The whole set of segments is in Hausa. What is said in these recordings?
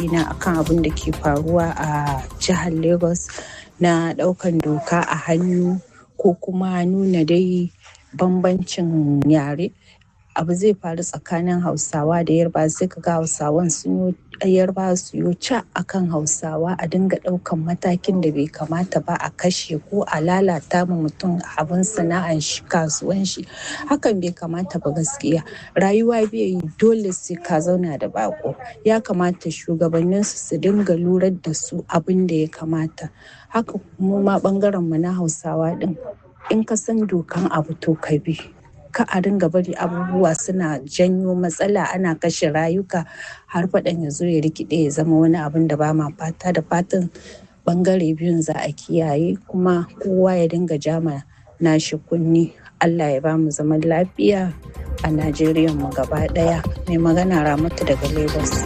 ra'ayina akan abin da ke faruwa a jihar lagos na ɗaukan doka a hannu ko kuma nuna dai bambancin yare abu zai faru tsakanin hausawa da yarba sai ka ga hausawan sun yi yarba su yi ca akan hausawa a dinga ɗaukan matakin da bai kamata ba a kashe ko a lalata ma mutum abin sana'an shi kasuwan shi hakan bai kamata ba gaskiya rayuwa bai yi dole sai ka zauna da bako ya kamata shugabanninsu su dinga lurar da su abin da ya kamata haka mu ma bangaren mu na hausawa din in ka san dokan abu to ka bi ka a dinga bari abubuwa suna janyo matsala ana kashe rayuka har faɗan ya zo ya rikide ya zama wani abin da ba ma fata da fatan bangare biyun za a kiyaye kuma kowa ya dinga jama nashi kunni allah ya ba mu zaman lafiya a najeriya mu gaba ɗaya mai magana ramatu daga lagos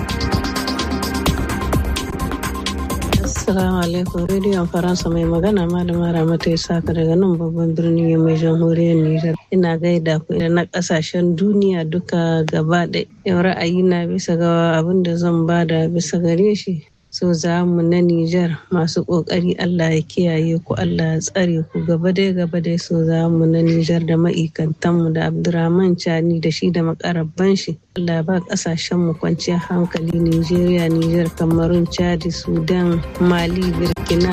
Assalamu alaikum rediyon Faransa mai magana malama Ramata Isaka daga nan babban birnin mai jamhuriyar Nijar. Ina gaida ku na kasashen duniya duka gaba da yau ra'ayi na bisa ga abin da zan bada bisa gare shi. So za mu na Nijar masu kokari Allah ya kiyaye ku Allah ya tsare ku gaba dai gaba dai so za mu na Nijar da ma'aikantanmu da Abdurrahman Chani da shi da makarabban shi. Allah ba kasashen mu kwanciyar hankali Nijeriya, Nijar, Kamarun, Chadi, Sudan, Mali, Burkina.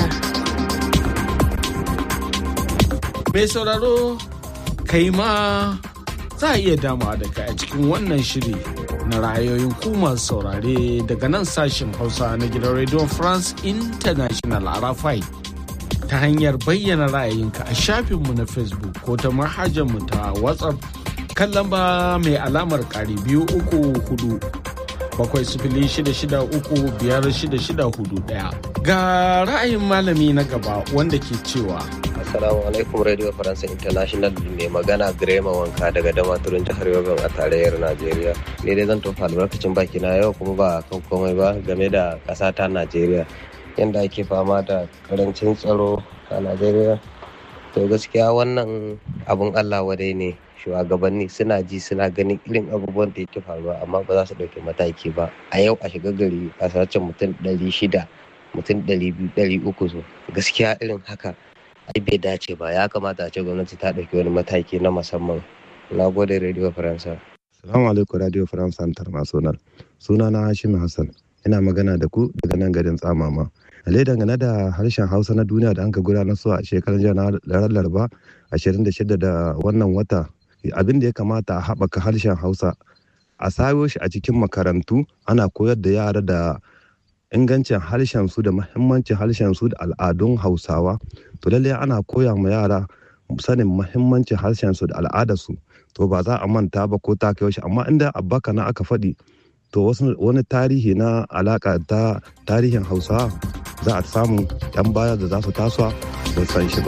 Mai sauraro kai ma za a iya dama da kai a cikin wannan shiri na ra'ayoyin ku masu saurare daga nan sashen Hausa na gidan Radio France International Arafai. Ta hanyar bayyana ra'ayinka a shafinmu na Facebook ko ta manhajarmu ta WhatsApp kan lamba mai alamar ƙari biyu uku hudu bakwai sifili shida shida uku biyar shida shida hudu ɗaya. Ga ra'ayin malami na gaba wanda ke cewa Assalamu alaikum Radio France International mai magana Grema Wanka daga Damaturin jihar Yobe a tarayyar Najeriya. Ni dai zan tofa albarkacin baki na yau kuma ba kan komai ba game da ƙasa ta Najeriya. Yanda ake fama da karancin tsaro a Najeriya. To gaskiya wannan abun Allah wadai ne shugabanni suna ji suna ganin irin abubuwan da yake faruwa amma ba za su ɗauki mataki ba. A yau a shiga gari a sace mutum ɗari shida mutum ɗari biyu ɗari uku so gaskiya irin haka ai bai dace ba ya kamata a ce gwamnati ta ɗauki wani mataki na musamman na gode radio faransa salamu alaikum radio faransa international suna na hashim hassan ina magana da ku daga nan garin tsamama ale dangane da harshen hausa na duniya da an ka gudanar su a shekarar janar laraba 26 da wannan wata abin da ya kamata a haɓaka harshen hausa a sayo shi a cikin makarantu ana koyar da yara da ingancin harshen su da mahimmancin harshen su da al'adun hausawa to lallai ana koya ma yara sanin mahimmancin harshen su da al'adar su to ba za a manta ba ko ta kai shi amma inda abbaka na aka faɗi to wasu wani tarihi na alaka ta tarihin hausawa za a samu yan baya da za su tasowa sun san shi ba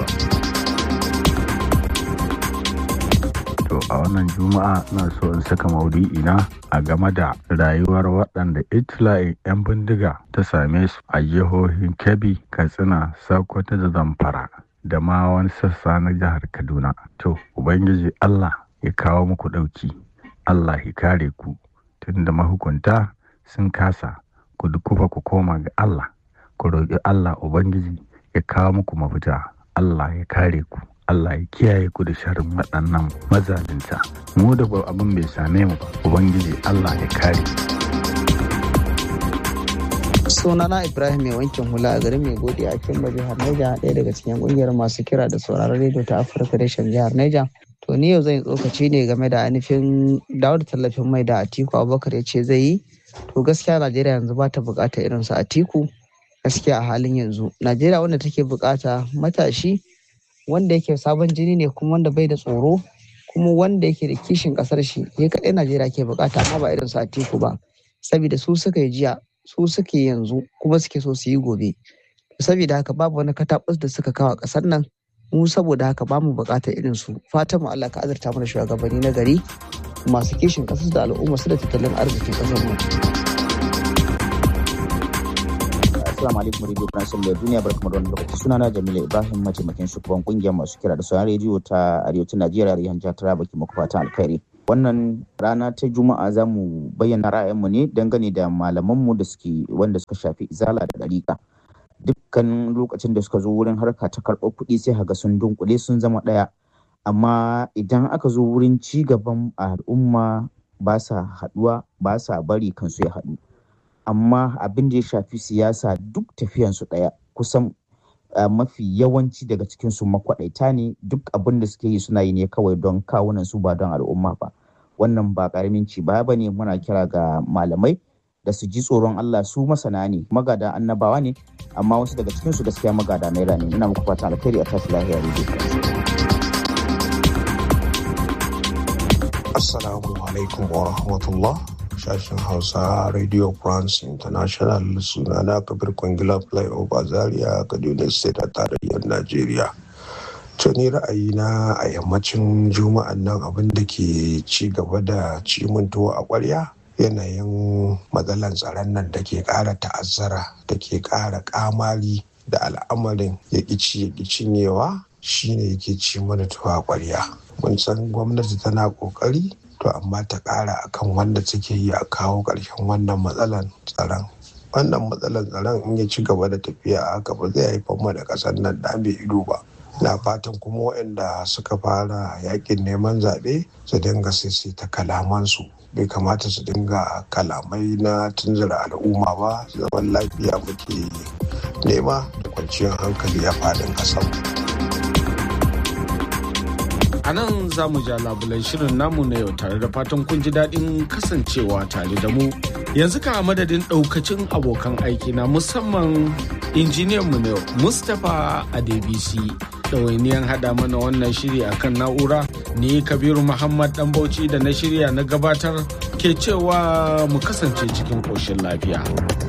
To a wannan juma'a na so in saka maudu'i na a game da rayuwar waɗanda itila'in 'yan bindiga ta same su a jihohin Kebbi, Katsina, Sokoto da Zamfara da ma wani sassa na jihar Kaduna. To, Ubangiji Allah ya kawo muku ɗauki, Allah ya kare ku, tunda mahukunta sun kasa, ku dukufa ku koma ga Allah, ku roƙi Allah Ubangiji ya kawo muku mafita, Allah ya kare ku. Allah ya kiyaye ku da sharrin waɗannan mazalinta mu da ba abin bai same mu ba ubangiji Allah ya kare sunana ibrahim mai wankin hula a garin mai gode a kimba jihar neja ɗaya daga cikin ƙungiyar masu kira da sauraron rediyo ta afirka reshen jihar neja to ni yau zan yi tsokaci ne game da ainihin dawo da tallafin mai da atiku abubakar ya ce zai yi to gaskiya najeriya yanzu ba ta buƙatar irin su atiku gaskiya a halin yanzu najeriya wanda take buƙata matashi wanda yake sabon jini ne kuma wanda bai da tsoro kuma wanda yake da kishin kasar shi ya kaɗai najeriya ke bukata amma ba irin su atiku ba saboda su suka yi jiya su suke yanzu kuma suke so su yi gobe saboda haka babu wani katabus da suka kawo kasar nan mu saboda haka ba mu bukatar irin su fatan mu Allah ka azurta mana shugabanni na gari masu kishin kasar da al'umma su da tattalin arzikin kasar mu Assalamu alaikum Radio France da duniya barkamu da wannan lokaci sunana Jamila Ibrahim mataimakin shugaban kungiyar masu kira da sauran rediyo ta arewacin Najeriya da jihar Taraba ke muku fatan alkhairi. wannan rana ta juma'a za mu bayyana ra'ayinmu ne dangane da malamanmu da suke wanda suka shafi izala da ɗariƙa dukkan lokacin da suka zo wurin harka ta karɓar kuɗi sai haga sun dunkule sun zama ɗaya amma idan aka zo wurin ci gaban al'umma ba sa haɗuwa ba sa bari kansu ya haɗu amma abin da ya shafi siyasa duk tafiyansu ɗaya kusan mafi yawanci daga cikinsu makwaɗaita ne duk abin da suke yi suna yi ne kawai don kawunan su ba don al'umma ba wannan ba ƙaramin ci ba ne muna kira ga malamai da su ji tsoron Allah su masana ne magada annabawa ne amma wasu daga cikinsu gaskiya magada naira ne ina muku fatan alkhairi a tashi lahiya Assalamu alaikum wa rahmatullah sashen Hausa Radio France International sunana Kabir Kwangila Flyover Zaria Kaduna State a tarayyar Najeriya. To ni ra'ayina a yammacin juma'an nan abin da ke ci gaba da ciminto a ƙwarya yanayin matsalan tsaron nan da ke ƙara ta'azzara da ke ƙara ƙamari da al'amarin ya ƙici ya cinyewa shine yake ci mana tuwa ƙwarya. mun san gwamnati tana kokari to amma ta kara akan wanda take yi a kawo ƙarshen wannan matsalan tsaron wannan matsalan tsaron in ya ci gaba da tafiya a haka ba zai haifar mu da ƙasar nan da mai ido ba na fatan kuma waɗanda suka fara yakin neman zaɓe su dinga ta kalamansu bai kamata su dinga kalamai na tunzura al'umma ba zaman lafiya muke nema da kwanciyar hankali a faɗin ƙasar. A nan za mu ja labulan shirin namu na yau tare da fatan kun ji daɗin kasancewa tare da mu. Yanzu ka a madadin ɗaukacin abokan aiki na musamman injiniyan mu na yau Mustapha Adebisi ɗawainiyan haɗa mana wannan shiri akan na'ura ni Kabiru Muhammad ɗan Bauchi da na shirya na gabatar ke cewa mu kasance cikin ƙoshin lafiya.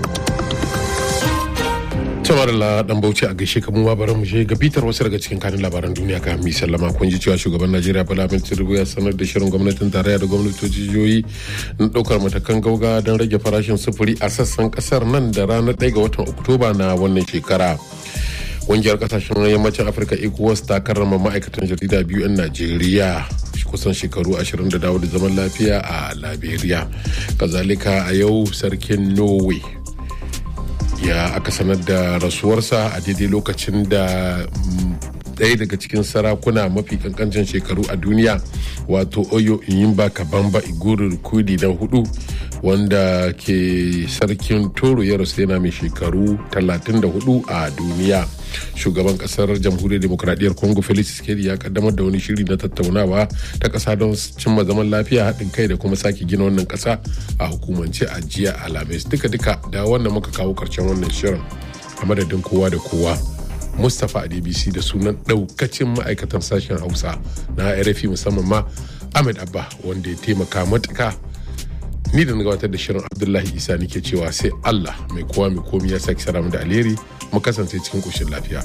cewar la dan bauchi a gaishe kamar bari mu je ga bitar wasu daga cikin kanin labaran duniya ka mi sallama kun ji cewa shugaban najeriya bala ahmed tinubu ya sanar da shirin gwamnatin tarayya da gwamnatoci jihohi na daukar matakan gauga don rage farashin sufuri a sassan kasar nan da ranar 1 ga watan oktoba na wannan shekara ƙungiyar kasashen yammacin afirka ecowas ta karrama ma'aikatan jarida biyu 'yan najeriya kusan shekaru 20 da dawo da zaman lafiya a liberia kazalika a yau sarkin norway ya aka sanar da rasuwarsa a daidai lokacin da ɗaya daga cikin sarakuna mafi kankancin shekaru a duniya wato oyo inyimba kabamba iguru kudi na hudu wanda ke sarkin toro ya rasu yana mai shekaru 34 a duniya shugaban kasar jamhuriyar demokradiyyar congo felix tshisekedi ya kaddamar da wani shiri na tattaunawa ta kasa don cimma zaman lafiya haɗin kai da kuma sake gina wannan kasa a hukumance a jiya alhamis duka-duka da wannan muka kawo karshen wannan shirin a madadin kowa da kowa mustapha a dbc da sunan ɗaukacin ma'aikatan sashen hausa na rfi musamman ma ahmed abba wanda ya taimaka matuka ni da na gabatar da shirin abdullahi isa nake cewa sai allah mai kowa mai komi ya sake sara mu da alheri mu kasance cikin ƙoshin lafiya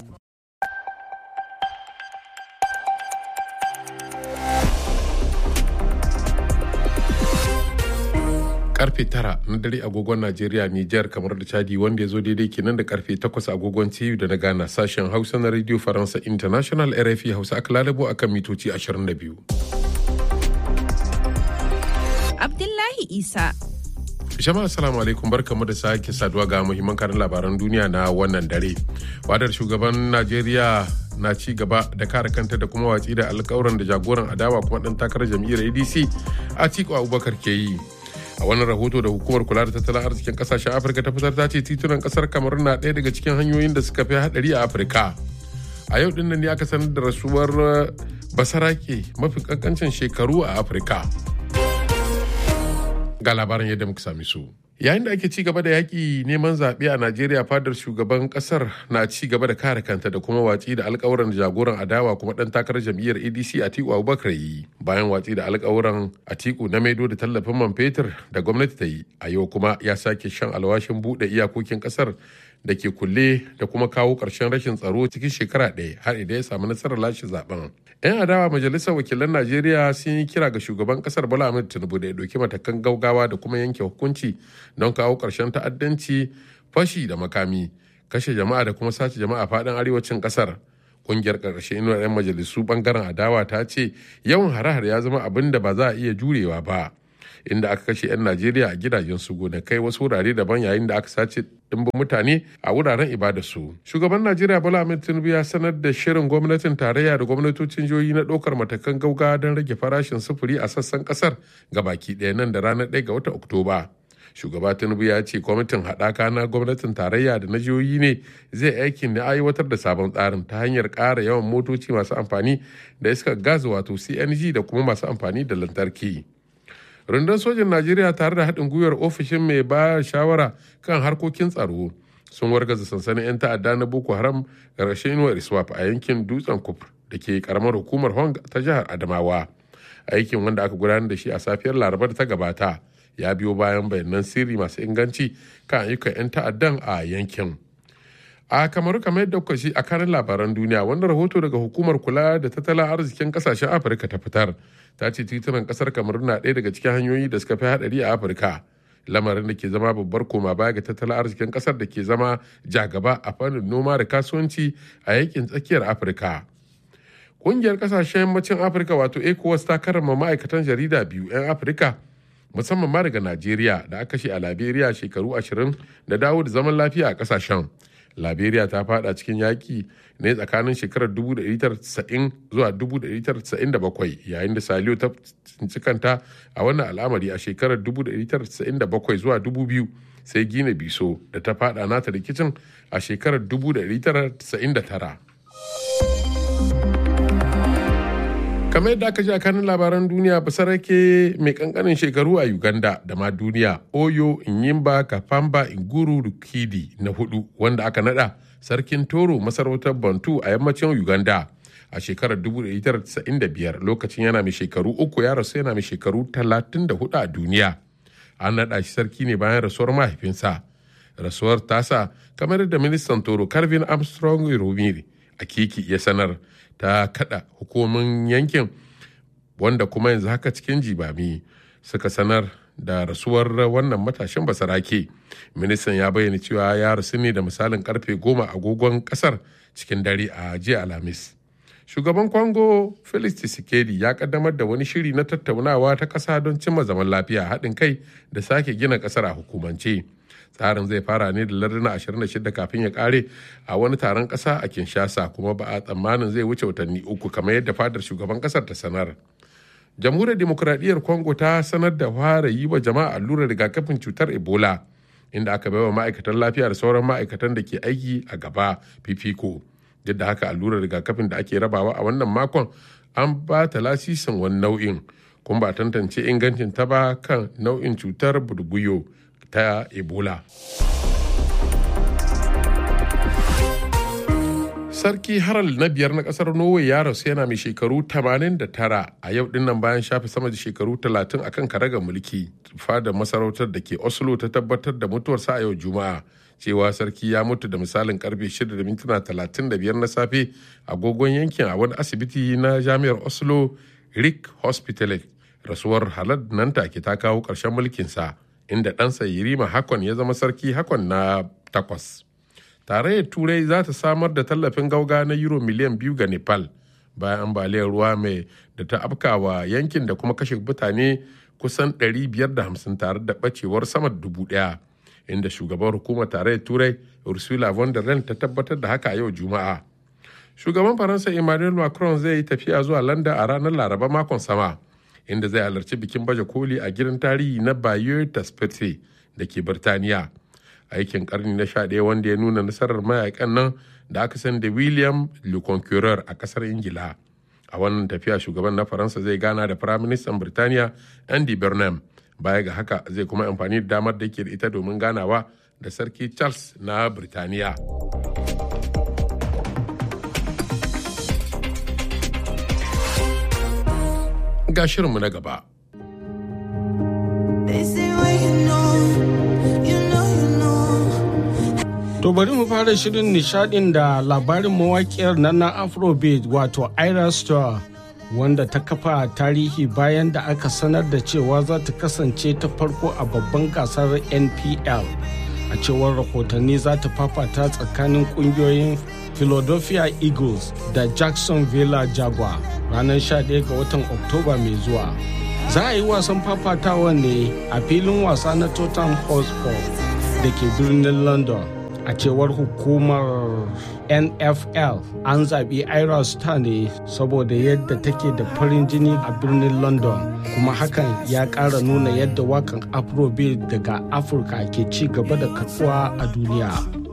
karfe tara na dare agogon Najeriya, Nijar kamar da Chadi wanda ya zo daidai kenan da karfe takwas agogon TU da na Ghana sashen Hausa na Radio Faransa International RFI Hausa aka lalabo akan mitoci 22. Abdullahi Isa. Jama'a assalamu alaikum barkamu da sake saduwa ga muhimman karin labaran duniya na wannan dare. Wadar shugaban Najeriya na ci gaba da kare kanta da kuma watsi da alkawuran da jagoran adawa kuma dan takarar jam'iyyar ADC Atiku Abubakar ke yi. a wannan rahoto da hukumar kula da tattalin arzikin kasashen afirka ta fitar ta ce titunan kasar kamar na ɗaya daga cikin hanyoyin da suka fi hadari a afirka a yau dinnan ne aka sanar da rasuwar basarake mafi kankancin shekaru a afirka ga labarin yadda muka sami su yayin da ake ci gaba da yaƙi neman zaɓe a najeriya fadar shugaban ƙasar na ci gaba da kare kanta da kuma watsi da alƙawuran jagoran adawa kuma ɗan takarar jam'iyyar adc atiku abubakar yi bayan watsi da alƙawuran atiku na maido da tallafin man fetur da gwamnati ta yi a yau kuma ya sake shan alwashin buɗe iyakokin ƙasar da ke kulle da kuma kawo ƙarshen rashin tsaro cikin shekara ɗaya har idan ya samu nasarar lashe zaben. 'Yan adawa majalisar wakilan Najeriya sun yi kira ga shugaban ƙasar Bola Ahmed Tinubu da ya ɗauki matakan gaugawa da kuma yanke hukunci don kawo ƙarshen ta'addanci, fashi da makami, kashe jama'a da kuma sace jama'a faɗin arewacin ƙasar. kungiyar ƙarshen inuwar 'yan majalisu bangaren adawa ta ce yawan hare-hare ya zama abin da ba za a iya jurewa ba inda aka kashe 'yan najeriya a gidajen su gonakai wasu wurare daban yayin da aka sace dimbin mutane a wuraren ibadarsu shugaban najeriya bola ahmed tinubu ya sanar da shirin gwamnatin tarayya da gwamnatocin jihohi na ɗaukar matakan gauga don rage farashin sufuri a sassan ƙasar ga baki ɗaya nan da ranar 1 ga watan oktoba shugaba tinubu ya ce kwamitin haɗaka na gwamnatin tarayya da na jihohi ne zai aikin da aiwatar da sabon tsarin ta hanyar ƙara yawan motoci masu amfani da iskar gas wato cng da kuma masu amfani da lantarki rundun sojin najeriya tare da haɗin gwiwar ofishin mai ba shawara kan harkokin tsaro sun wargaza sansanin 'yan ta'adda na boko haram ƙarshen inuwar iswap a yankin dutsen kufur da ke karamar hukumar hong ta jihar adamawa aikin wanda aka gudanar da shi a safiyar laraba da ta gabata ya biyo bayan bayanan sirri masu inganci kan ayyukan 'yan ta'addan a yankin a kamaru kamar yadda kuka shi a kanin labaran duniya wannan rahoto daga hukumar kula da tattalin arzikin kasashen afirka ta fitar ta ce titunan kasar kamaru na ɗaya daga cikin hanyoyi da suka fi haɗari a afirka lamarin da ke zama babbar koma baya ga tattalin arzikin kasar da ke zama jagaba a fannin noma da kasuwanci a yankin tsakiyar afirka ƙungiyar kasashen yammacin afirka wato ecowas ta karrama ma'aikatan jarida biyu 'yan afirka musamman ma daga najeriya da aka shi a liberia shekaru ashirin da dawo da zaman lafiya a kasashen liberia ta fada cikin yaki ne tsakanin shekarar 1990 zuwa 1997 yayin da saliyo ta tsinci kanta a wannan al'amari a shekarar 1997 zuwa 2000 sai gina biso da ta fada nata rikicin a shekarar 1999 kamar yadda aka ji a kanin labaran duniya basarake mai kankanin shekaru a uganda da ma duniya oyo inyimba kafamba inguru rukidi na hudu wanda aka nada sarkin toro masarautar bantu a yammacin uganda a shekarar 1995 lokacin yana mai shekaru uku ya rasu yana mai shekaru 34 a duniya an nada shi sarki ne bayan rasuwar mahaifinsa rasuwar tasa kamar da ministan toro calvin armstrong romiri a kiki ya sanar ta kada hukumomin yankin wanda kuma yanzu haka cikin jibami suka sanar da rasuwar wannan matashin basarake ministan ya bayyana cewa ya rasu ne da misalin karfe goma agogon kasar cikin dare a jiya alhamis shugaban kwango felix tshisekedi ya kaddamar da wani shiri na tattaunawa ta kasa don cimma zaman lafiya haɗin kai da sake gina kasar a hukumance tsarin zai fara ne da larduna 26 kafin ya kare a wani taron kasa a kinshasa kuma ba a tsammanin zai wuce watanni uku kamar yadda fadar shugaban kasar ta sanar jamhuriyar demokuraɗiyyar congo ta sanar da fara yi wa jama'a allurar rigakafin cutar ebola inda aka baiwa ma'aikatan lafiya da sauran ma'aikatan da ke aiki a gaba fifiko duk da haka allurar rigakafin da ake rabawa a wannan makon an ba ta lasisin wani nau'in kuma ba tantance ingancin ta ba kan nau'in cutar burbuyo ta ebola sarki haral na biyar na kasar norway ya rasu yana mai shekaru 89 a yau dinnan bayan shafe sama da shekaru 30 akan karagar mulki fadar masarautar da ke oslo ta tabbatar da mutuwarsa a yau juma'a cewa sarki ya mutu da misalin karfe 6:35 na safe agogon yankin a wani asibiti na jami'ar oslo rick hospital rasuwar halad nan take ta kawo ƙarshen mulkinsa inda ɗansa Yirima Hakon ya zama sarki Hakon na takwas. Tarayyar Turai za ta samar da tallafin gauga na euro miliyan biyu ga Nepal bayan ambaliyar ruwa mai da ta afkawa yankin da kuma kashe mutane kusan 550 tare da ɓacewar sama da dubu ɗaya. Inda shugaban hukumar tarayyar Turai Ursula von der Leyen ta tabbatar da haka a yau Juma'a. Shugaban Faransa Emmanuel Macron zai yi tafiya zuwa London a ranar Laraba makon sama. inda zai halarci bikin baje koli a gidan tarihi na Bayeux Taspete da ke Birtaniya. Aikin karni na 11 wanda ya nuna nasarar mayakan nan da aka san da William Le Conqueror a kasar Ingila. A wannan tafiya shugaban na Faransa zai gana da Firaministan Birtaniya Andy Burnham. Baya ga haka zai kuma amfani da damar da ke da ita domin ganawa da Sarki Charles na Birtaniya. ga shirinmu na gaba. To bari mu fara shirin nishadin da labarin mawakiyar nan na Afrobeat wato Ira Star wanda ta kafa tarihi bayan da aka sanar da cewa za ta kasance ta farko a babban gasar NPL a cewar rahotanni za ta fafata tsakanin kungiyoyin philadelphia eagles da jacksonville jaguar ranar 11 ga watan oktoba mai zuwa za a yi wasan fafatawa ne a filin wasa na tottenham hotspur da ke birnin london a cewar hukumar nfl an zaɓi ira star ne saboda yadda take da farin jini a birnin london kuma hakan ya ƙara nuna yadda wakan afrobeat daga afirka ke ci gaba da karɓuwa a duniya